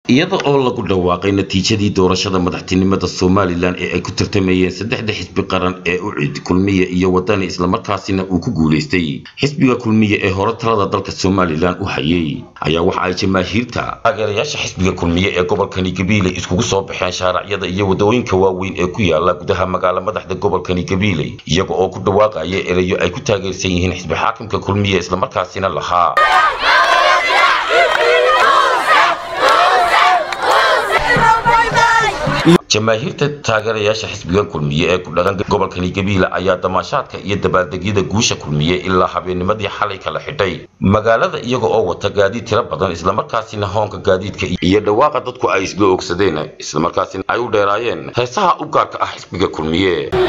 iyada oo lagu dhawaaqay natiijadii doorashada madaxtinimada somalilan ee ay ku tartamayeen saddexda xisbi qaran ee u cid kulmiye iyo wadani islamarkaasina uu ku guulaystay xisbiga kulmiye ee hore talada dalka somalilan u hayay ayaa waxa ay jamaahiirta taageerayaasha xisbiga kulmiye ee gobolkani gabiiley iskugu soo baxeen shaaracyada iyo wadooyinka waaweyn ee ku yaala gudaha magaalo madaxda gobolkani gabiiley iyaga oo ku dhawaaqaya erayo ay ku taageersan yihiin xisbi xaakimka kulmiye islamarkaasina lahaa jamaahiirta taageerayaasha xisbigan kulmiye ee ku dhaqan gobolkani gabiila ayaa damaashaadka iyo dabaaldegyada guusha kulmiye ilaa habeennimadii xalay kala xidhay magaalada iyaga oo wata gaadiid tiro badan islamarkaasina hoonka gaadiidka iyo dhawaaqa dadku ay isla ogsadeen islamarkaasina ay u dheeraayeen heesaha u gaarka ah xisbiga kulmiye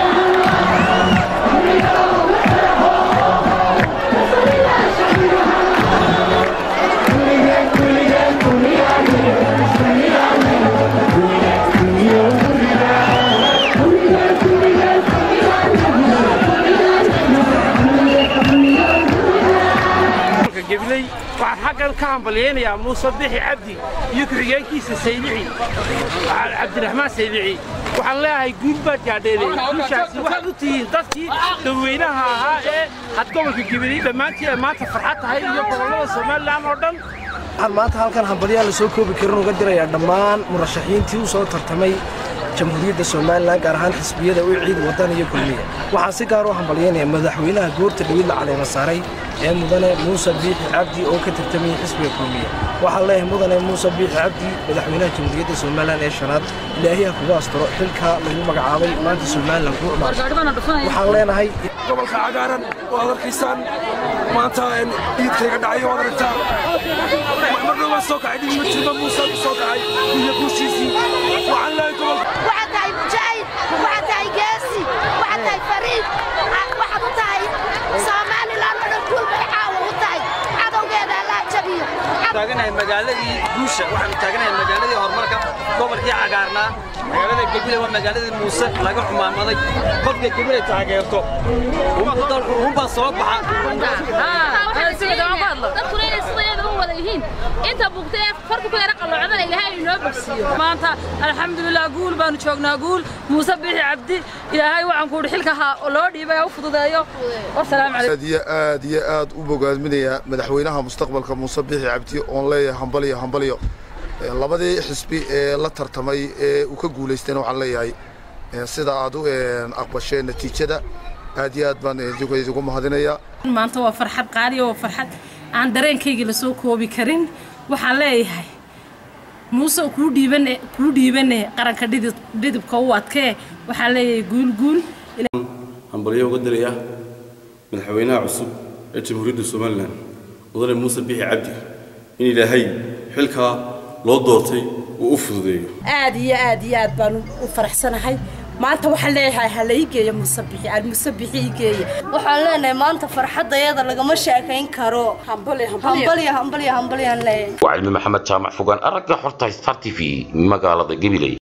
waxaan xaggan ka hambalyaynayaa muuse bixi cabdi iyo ku-xigeenkiisa saylici cabdiraxmaan saylici waxaan leeyahay guul baad gaadheenay guushaasi waxaad u tihiin dadkii dadweynaha ahaa ee had gobolka gabiley dhammaantii ay maanta farxad tahay iyo gobollada somalilan oo dhan waxaan maanta halkan hambalyaa la soo koobi karin uga dirayaa dhammaan murashaxiintii u soo tartamay jamhuuriyadda somalilan gaar ahaan xisbiyada u ciid wadan iyo kulmiya waxaan si gaar u hambalyaynaya madaxweynaha goorta dhawid la caleema saaray ee mudane muuse biixi cabdi oo ka tartamayay xisbiga kulmiya waxaan leeyahay mudane muuse biixi cabdi madaxweynaha jamhuuriyadda somalilan ee shanaad ilaahiya kugu asturo xilka lagu magacaabay maanta somalilan ku waxaan leenahay gobolka cagaaran waad arkaysaan maanta ciidkayga dhacay waad aragtaa marna waa soo kacay dhigma jirma muuse soo kacay iyo guushiisii waxaan leeyahay gobolka waxaad tahay mujaahid waxaad tahay geesi waxaad tahay fariid waxaad u tahay somalilan oo dhan guul bay caawa u tahay cadowgeeda allaa jabiyo taaganahay magaaladii guusha waxaanu taaganahay magaaladii horumarka gobolkii cagaarnaa magaalada gebile waa magaaladii muuse laga xumaamaday qofka gebile taageerto unbaa soo inta bugta ee farku ku yara qalloocdana ilaahay inoo bogsiiyo maanta alxamdulilah guul baanu joognaa guul muuse bixi cabdi ilaahay waxaan ku xilka loo dhiibay u fududeeyo wasalaamu calaykum aad iyo aad iyo aad u bogaadminayaa madaxweynaha mustaqbalka muuse bixi cabdi oon leeyahay hambaliyo hambaliyo labadii xisbi ee la tartamay ee uu ka guulaystayna waxaan leeyahay sida aad u aqbasheen natiijada aad iyo aad baan idigu mahadinayaa maanta waa farxad qaali oo farxad aan dareenkayga la soo koobi karin waxaan leeyahay muuse kuu dhiibane kuu dhiibane qaranka dhidib dhidibka u adkee waxaan leeyahay guul guul hambalyo uga diraya madaxweynaha cusub ee jamhuuriyadda somalilan mudane muuse bixi cabdi in ilaahay xilkaa loo doortay uu u fududeeyo aad iyo aad iyo aad baan u faraxsanahay maanta waxaan leeyahay ha la ii geeyo musabixi almusabixi ii geeya waxaan leenahay maanta farxaddayada lagama sheekayn karo hambalyo hambalyo hambalyaan leeyahay waa cilmi maxamed jaamac fogaan aragga xorta star t v magaalada gabiley